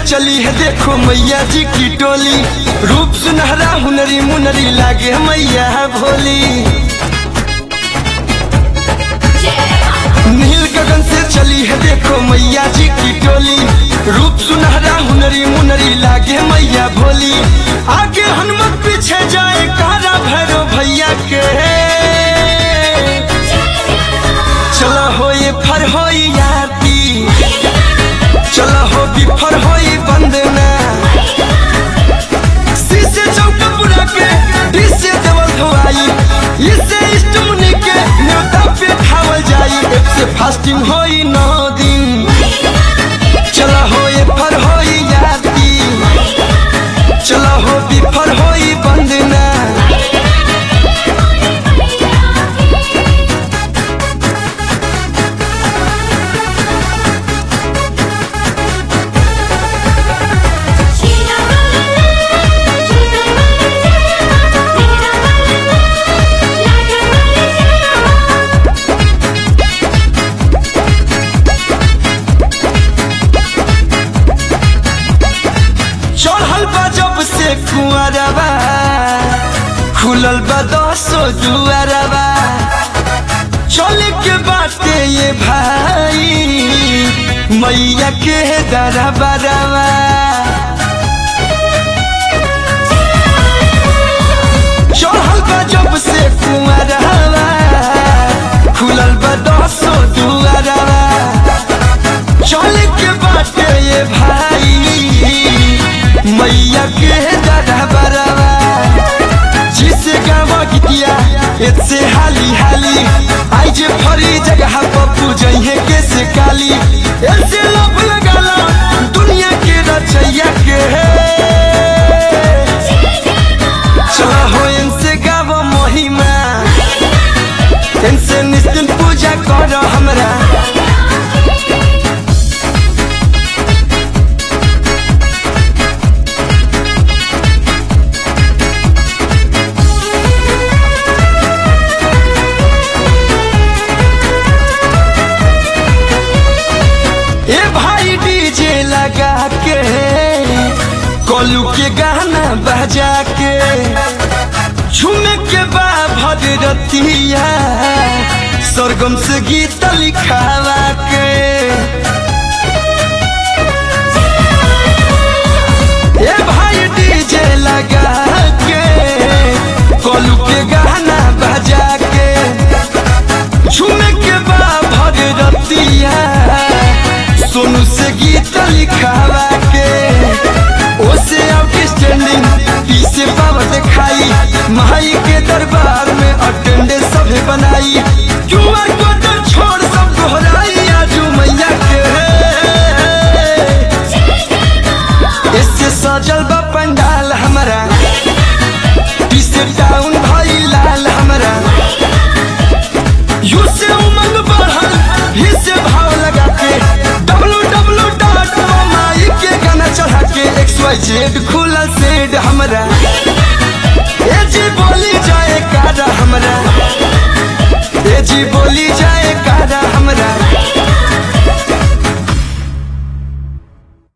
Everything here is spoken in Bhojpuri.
चली है देखो मैया जी की टोली रूप सुनहरा हुनरी मुनरी लागे मैया भोली नील गगन से चली है देखो मैया जी की टोली रूप सुनहरा हुनरी मुनरी लागे मैया भोली आगे हनुमत पीछे जाए कारा भैरो भैया के चलो हो ये फर हो याती चलो हो बिफर हो बंदना शीशे चौक पूरा के डिशे देवल धोआई इससे इष्ट मुनि के न्योता पे खावल जाई एक से फास्टिंग होई नौ दिन चलो हो ये फर हो याती चलो हो बिफर हो बंदना चढ़ल बा जब से कुआरबा खुलल बा दसो दुआरबा चले के बाटे ये भाई मैया के दरबारबा चढ़ल बा जब से कुआरबा खुलल बा दसो दुआरबा चले के बाटे ये भाई मैया के दरबारवा जिसे गावा गीतिया एसे हाली हाली आई जे फरी जगह पप्पू जइहे के से काली ऐसे लब लगाला दुनिया के रचैया के चला हो इनसे गावा महिमा इनसे निश्चिंत पूजा करो हमरा ए भाई डीजे लगा के कोलू के गाना बजा के झूमे के बा भगरतिया सरगम से गीत लिखावा के ए भाई डीजे लगा के कोलू के गाना बजा के झूमे के बा भगरतिया सोनू से गीत लिखावा के ओसे आउटस्टैंडिंग पीछे पावर दिखाई माई के दरबार में अटेंडेंस सभे बनाई क्यूआर कोड छोड़ सब दोहराई आजू मैया के इससे सजल बा पंडाल हमारा पीछे टाउन भाई लाल हमारा यू से उमंग बढ़ल भी से भाव लगा के डब्लू डब्लू डॉट माई के गाना चढ़ा के एक्स वाई जेड खुला सेड हमरा ए जी बोली जाए कारा हमरा ए जी बोली जाए कारा हमरा